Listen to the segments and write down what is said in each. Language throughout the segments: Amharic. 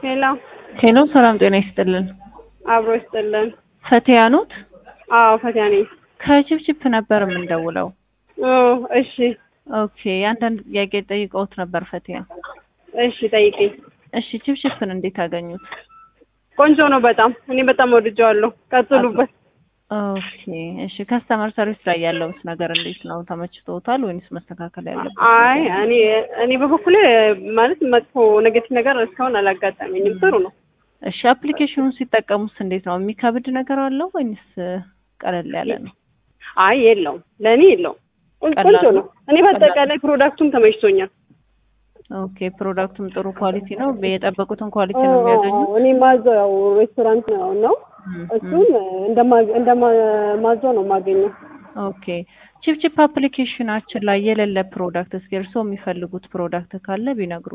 ሄሎ ሄሎ ሰላም ጤና ይስጥልን። አብሮ ይስጥልን። ፈቲያ ኖት? አዎ ፈቲያ ነኝ። ከችፕችፕ ነበር የምንደውለው። ኦ እሺ ኦኬ አንዳንድ ጥያቄ ጠይቀውት ነበር ፈቲያ። እሺ ጠይቂኝ። እሺ ችፕችፕን እንዴት አገኙት? ቆንጆ ነው በጣም እኔ በጣም ወድጀዋለሁ። ቀጥሉበት። ኦኬ እሺ ከስተመር ሰርቪስ ላይ ያለውስ ነገር እንዴት ነው? ተመችቶታል ወይንስ መስተካከል ያለበት? አይ እኔ እኔ በበኩሌ ማለት መጥፎ ኔጌቲቭ ነገር እስካሁን አላጋጠመኝም። ጥሩ ነው። እሺ አፕሊኬሽኑን ሲጠቀሙስ እንዴት ነው? የሚከብድ ነገር አለው ወይንስ ቀለል ያለ ነው? አይ የለውም፣ ለእኔ የለውም። ቆንጆ ቀላል ነው። እኔ በአጠቃላይ ፕሮዳክቱም ተመችቶኛል። ኦኬ ፕሮዳክቱም ጥሩ ኳሊቲ ነው። የጠበቁትን ኳሊቲ ነው የሚያገኙት። እኔ ማዘው ያው ሬስቶራንት ነው ነው እሱን እንደማዘው ነው የማገኘው። ኦኬ ቺፕቺፕ አፕሊኬሽናችን ላይ የሌለ ፕሮዳክት እስኪ እርስዎ የሚፈልጉት ፕሮዳክት ካለ ቢነግሩ።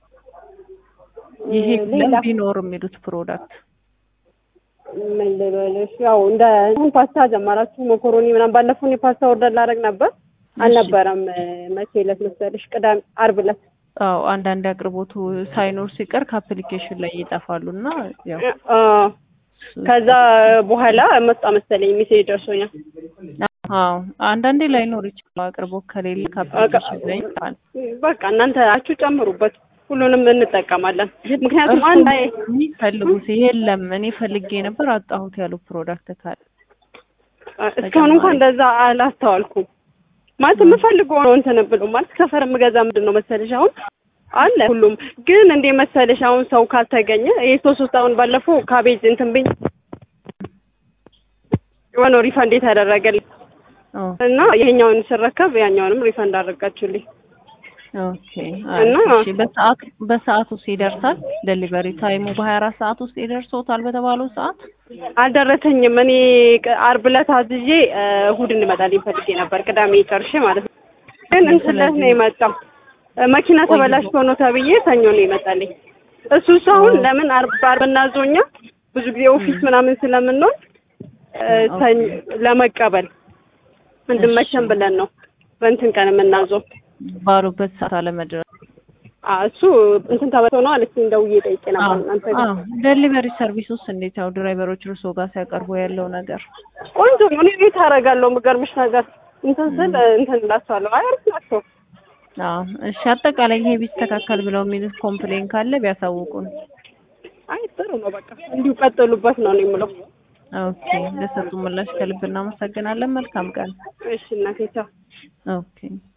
ይሄ ሌላ ቢኖር የሚሉት ፕሮዳክት ምን ልበልሽ፣ ያው እንደ አሁን ፓስታ ጀመራችሁ መኮሮኒ ምናምን። ባለፈው እኔ ፓስታ ኦርደር ላደርግ ነበር አልነበረም። መቼ ዕለት መሰለሽ? ቅዳሜ ዓርብ ዕለት አዎ አንዳንድ አቅርቦቱ ሳይኖር ሲቀር ከአፕሊኬሽን ላይ ይጠፋሉ እና ያው አ፣ ከዛ በኋላ መጣ መሰለኝ ሜሴጅ ደርሶኛል። አዎ አንዳንዴ ላይኖር ይችላል። አቅርቦት ከሌለ ከአፕሊኬሽን ላይ ይጠፋል። በቃ እናንተ አችሁ ጨምሩበት፣ ሁሉንም እንጠቀማለን። ምክንያቱም አንድ አይ የሚፈልጉት የለም እኔ ፈልጌ ነበር አጣሁት ያሉ ፕሮዳክት ካለ እስካሁን እንኳን እንደዛ አላስተዋልኩም። ማለት የምፈልገው ነው እንትን ብሎ ማለት ሰፈር የምገዛ ምንድን ነው መሰለሽ አሁን አለ ሁሉም ግን እንዴ መሰለሽ አሁን ሰው ካልተገኘ ይሄ ሶስት ሶስት አሁን ባለፈው ካቤጅ እንትን ብኝ የሆነው ሪፈንድ የተደረገልኝ ኦ እና ይሄኛውን ስረከብ ያኛውንም ሪፈንድ አደረጋችሁልኝ። ኦኬ እና እሺ በሰዓት በሰዓት ውስጥ ይደርሳል። ዴሊቨሪ ታይሙ በሀያ አራት ሰዓት ውስጥ ይደርሶታል በተባለው ሰዓት። አልደረሰኝም። እኔ ቅ- ዓርብ ዕለት አዝዤ እ፣ እሑድ እንመጣልኝ ፈልጌ ነበር ቅዳሜ ጨርሼ ማለት ነው። ግን እንትን ዕለት ነው የመጣው እ፣ መኪና ተበላሽቶ ነው ተብዬ ሰኞ ነው የመጣልኝ። እሱ እሱ አሁን ለምን ዓርብ ዓርብ እናዞኛ ብዙ ጊዜ ኦፊስ ምናምን ስለምንሆን እ፣ ሰኞ ለመቀበል እንድመቸን ብለን ነው በእንትን ቀን የምናዘው። ባሉበት ሰዓት አለመድረስ። አ፣ እሱ እንትን ተበላሽቶ ነው አለችኝ። ደውዬ ጠይቄ ነበር እናንተ ጋር ዴሊቨሪ ሰርቪስ ውስጥ እንዴት ያው ድራይቨሮች እርስዎ ጋር ሲያቀርቡ ያለው ነገር ቆንጆ ነው። እኔ ቤት አደርጋለሁ። የምገርምሽ ነገር እንትን ስል እንትን እላቸዋለሁ። አይ አሪፍ ናቸው። አዎ እሺ አጠቃላይ ይሄ ቢስተካከል ብለው የሚሉት ኮምፕሌን ካለ ቢያሳውቁን አይ ጥሩ ነው። በቃ እንዲሁ ቀጥሉበት ነው እኔ የምለው። ኦኬ ለሰጡ ምላሽ ከልብ እናመሰግናለን መልካም ቀን እሺ እናቴ ቻው። ኦኬ